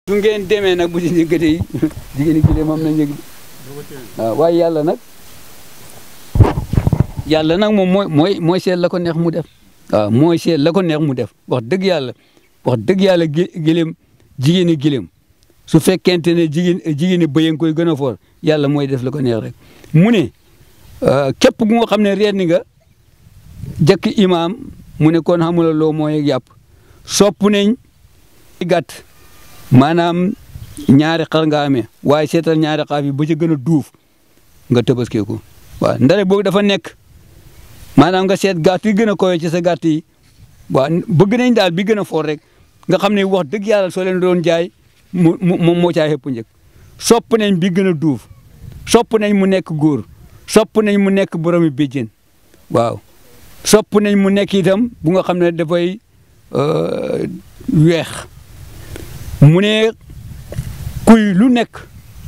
su ngeen demee nag bu ci njëkkatee jigéen gi moom na njëg waaw waaye yàlla nag yàlla nag moom mooy mooy mooy seet la ko neex mu def waaw mooy seet la ko neex mu def wax dëgg yàlla wax dëgg yàlla gëlëm jigéeni gëlëm su fekkente ne jigéen jigéeni bëy koy gën a foor yàlla mooy def la ko neex rek mu ne képp gu nga xam ne reer ni nga jëkk imaam mu ne kon xamula loo mooy yàpp sopp nañ gàtt maanaam ñaari xar nga amee waaye seetal ñaari xaaf yi ba ca gën a duuf nga tëbaskee ko waaw ndare boobu dafa nekk maanaam nga seet gàtt yi gën a koyo ci sa gàtt yi waaw bëgg nañ daal bi gën a foor rek nga xam ne wax dëgg yàlla soo leen doon jaay mu moom moo caa xëpp njëkk sopp nañ bi gën a duuf sopp nañ mu nekk góor sopp nañ mu nekk boromi béjjén waaw sopp nañ mu nekk itam bu nga xam ne dafay weex mu ne kuy lu nekk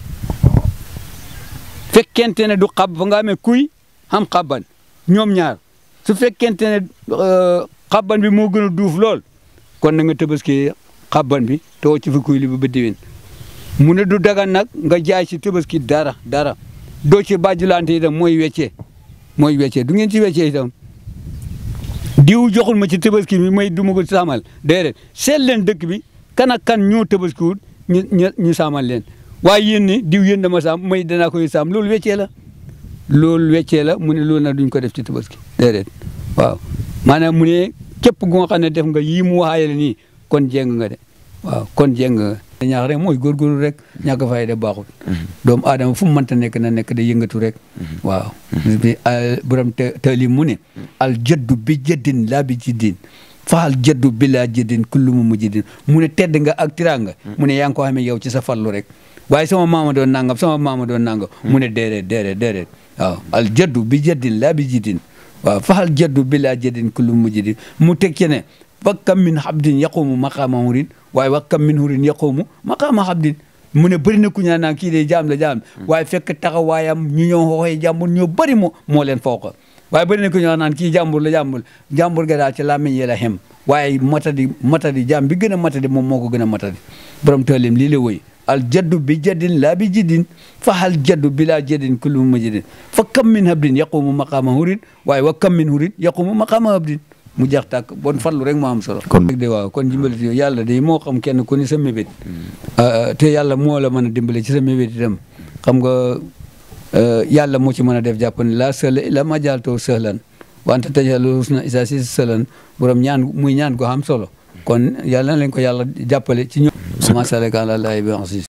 fekkente ne du xab fa nga amee kuy xam xabban ñoom ñaar su fekkente ne xabban bi moo gën a duuf lool kon na nga tëbaski xabban bi too ci fi kuy li ba déwén mu ne du dagan nag nga jaay ci tëbaski dara dara doo ci bàjjulante itam mooy weccee mooy weccee du ngeen ci weccee itam diw joxul ma ci tëbaski bi may du ma ko saamal déedéet seet leen dëkk bi kan ak kan ñoo tëbaskiwut ñu ñu ñu saamal leen waaye yéen ni diw yéen dama saam may danaa koy saam loolu weccee la loolu weccee la mu ne loolu nag duñ ko def ci tabaski déedéet waaw maanaam mu ne képp gu nga xam ne def nga yii mu waxaayale nii kon jéng nga de waaw kon jéng nga ñaax rek mooy góorgóorlu rek ñàkk fay de baaxul doomu aadama fu mu mënta nekk na nekk da yëngatu rek waaw bi borom taalim mu ne al jaddu bi jaddin laa bi jiddin faal jaddu bi laa jiddin kullu mu mujjidin mu ne tedd nga ak tiranga mu ne yaa ngi ko xamee yow ci sa fallu rek waaye sama maama doon nangam sama maama doon nangam mu ne déedéet déedéet déedéet waaw al jaddu bi jaddin laa bi jiddin waaw faal jaddu bi laa jiddin kullu mu mujjidin mu teg ci ne wa kam min habdin yaqumu maqaama hurin waaye wa kam min hurin yaqumu maqaama habdin mu ne bëri na ku ñaan naan kii de jaam la jaam waaye fekk taxawaayam ñu ñoo xooxee jàmbur ñoo bëri moo moo leen fooqa waaye bëri na ku ñaan naan kii jàmbur la jàmbur jàmbur ga daal ci làmmiñ yi la xem waaye matadi matadi jaam bi gën a matadi moom moo ko gën a matadi borom taalim lii la woy al jaddu bi jaddin laa bi jiddin fa hal jaddu bi laa jaddin kullu majidin fa kam min habdin yaqumu maqaama hurin waaye wa kam min hurin yaqumu maqaama habdin mu jeex tàkk bon farlu rek moo am solo. kon de waaw kon dimbali ci yàlla de moo xam kenn ku ni sa mébét. te yàlla moo la mën a dimbale ci sa mébét itam xam nga yàlla moo ci mën a def jàpp ne laa sëla illa ma jaaltoo sëhlan wante tajalu husna isa si sëlan borom ñaan muy ñaan ko am solo kon yàlla na leen ko yàlla jàppale ci ñoom. macha allah.